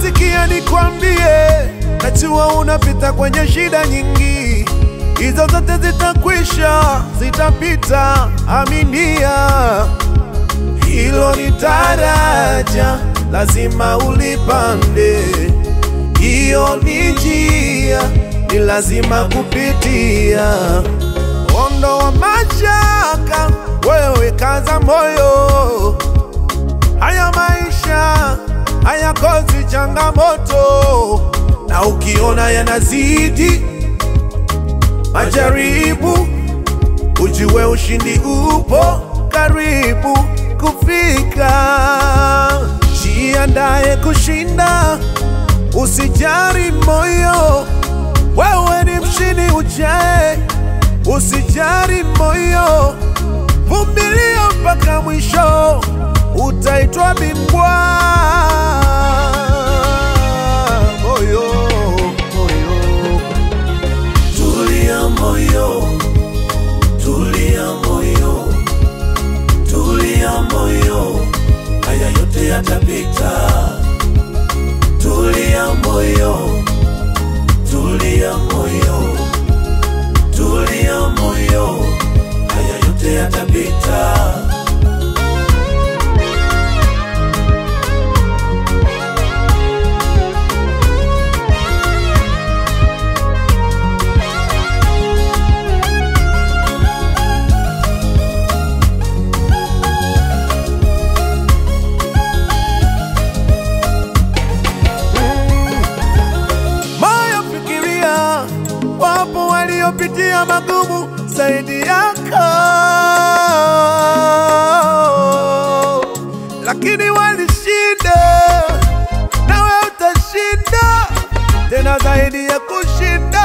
sikia nikwambie, najua unapita kwenye shida nyingi, hizo zote zitakwisha, zitapita, aminia. Hilo ni daraja, lazima ulipande. Hiyo ni njia, ni lazima kupitia. Ondoa mashaka, wewe kaza moyo. Haya maisha hayakosi changamoto, na ukiona yanazidi majaribu, ujue ushindi upo karibu kufika. Jiandae kushinda, usijari moyo, wewe ni mshindi ujae, usijari moyo, vumilia mpaka mwisho, utaitwa bingwa. Moyo, moyo. Tulia moyo, tulia moyo, tulia moyo, haya yote yatapita. Tulia moyo, tulia moyo, tulia moyo, haya yote yatapita. Moyo fikiria, wapo waliopitia magumu zaidi yako, lakini walishinda, nawe utashinda tena zaidi ya kushinda.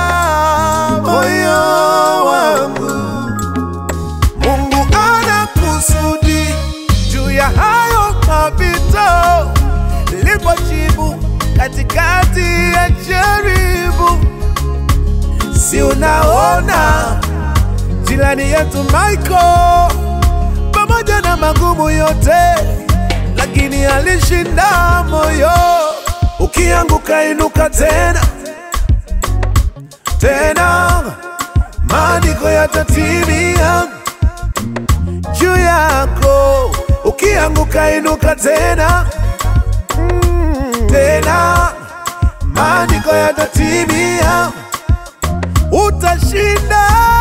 Moyo wangu, Mungu ana kusudi juu ya hayo mapito, nilipojibu katikati ya jaribu. Si unaona jirani yetu Michael, pamoja na magumu yote, lakini alishinda moyo. Ukianguka inuka tena tena, maandiko yatatimia juu yako. Ukianguka inuka tena tena, maandiko yatatimia, utashinda.